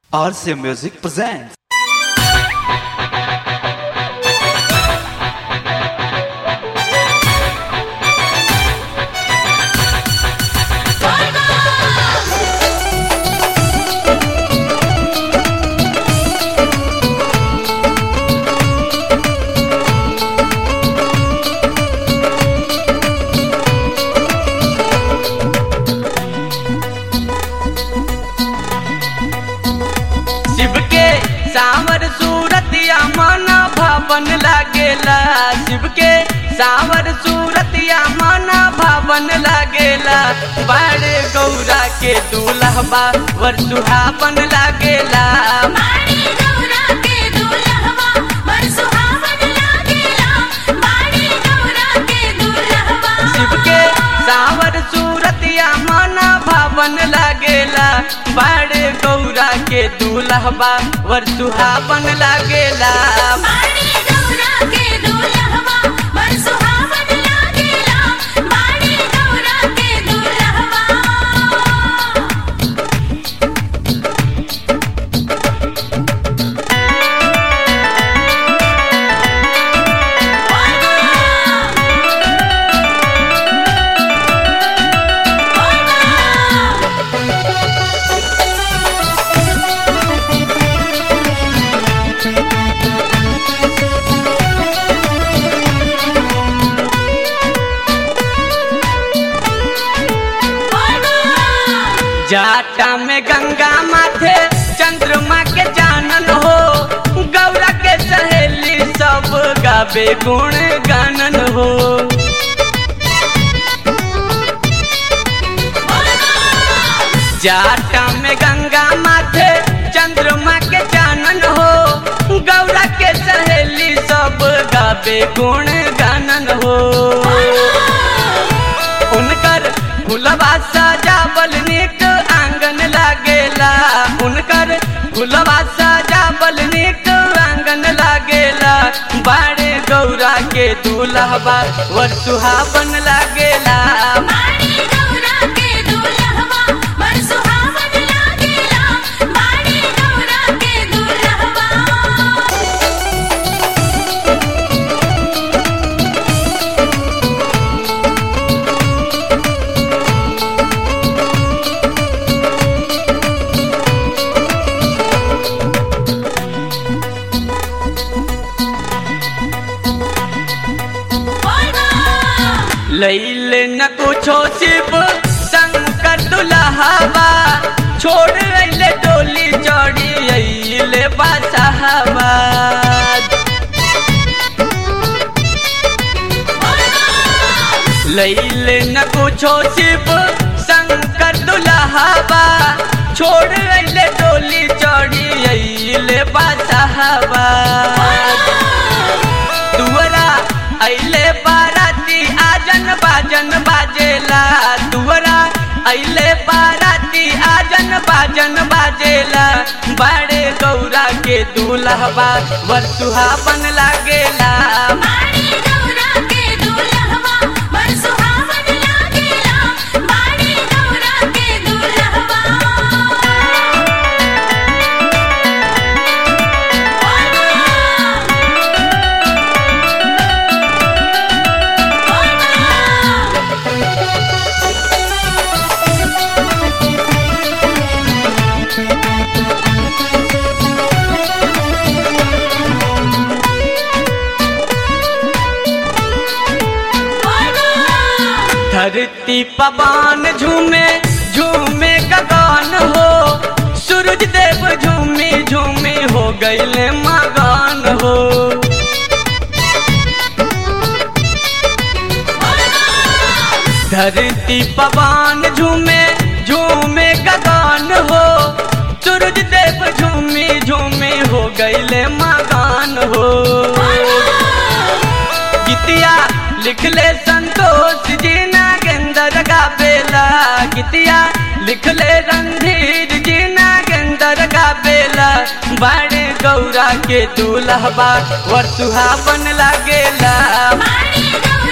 RC Music presents. Shiv के सावर सूरतिया मन भवन लागेला शिव के सावर सूरतिया मन भवन लागेला बड़े गौरा के दूल्हा वर सुहावन लागेला बाड़ी गौरा के दुल्हवा बर सुहावन लागेला बाड़ी गौरा के दुल्हवा शिव के सावर सूरतिया मन भवन लागेला बड़े गौरा के दूल्हा वर सुहावन लागेला बाड़ी गौरा के दुल्हवा बर सुहावन लागेला बाड़ी गौरा के दुल्हवा जाटा में गंगा माथे चंद्रमा के जानन हो गौरा के सहेली सब गावे गुण गानन हो जाटा में गंगा माथे चंद्रमा के जानन हो गौरा के सहेली सब गावे गुण गानन हो उनकर फुलवा सजावल निक आंगन लागेला उनकर फुलवा सजावल निक आंगन लागेला बाड़े गौरा के दूल्हा वर सुहावन लागेला बाड़ी गौरा के दुल्हवा बर सुहावन लागेला बाड़ी गौरा के दुल्हवा लैले न कुछो शिव शंकर दुल्हावा छोड़ अइले डोली चढ़ी अइले बादशाहवा लैले न कुछो शिव शंकर दुल्हावा छोड़ अइले डोली चढ़ी अइले बादशाहवा दुवरा अइले बाराती आजन बाजन बाजेला दुवरा अइले बाराती आजन बाजन बाजेला बड़े गौरा के दूल्हा वर सुहावन लागेला बाड़ी गौरा के दुल्हवा बर सुहावन लागेला बाड़ी गौरा के दुल्हवा शिव के सावर सूरतिया मन भवन लागेला बड़े गौरा के दूल्हा वर सुहावन लागेला बाड़ी गौरा के दुल्हवा बर सुहावन लागेला बाड़ी गौरा के दुल्हवा धरती पवन झूमे झूमे गगन हो सूरज देव झूमी झूमी हो गईले मगन हो धरती पवन झूमे झूमे गगन हो सूरज देव झूमी झूमी हो गईले मगन हो गीतिया लिखले संतोष जी नागेंद्र गावेला गीतिया लिखले रणधीर जी नागेंद्र गावेला बड़े गौरा के दूल्हा वर सुहावन लागेला बाड़ी गौरा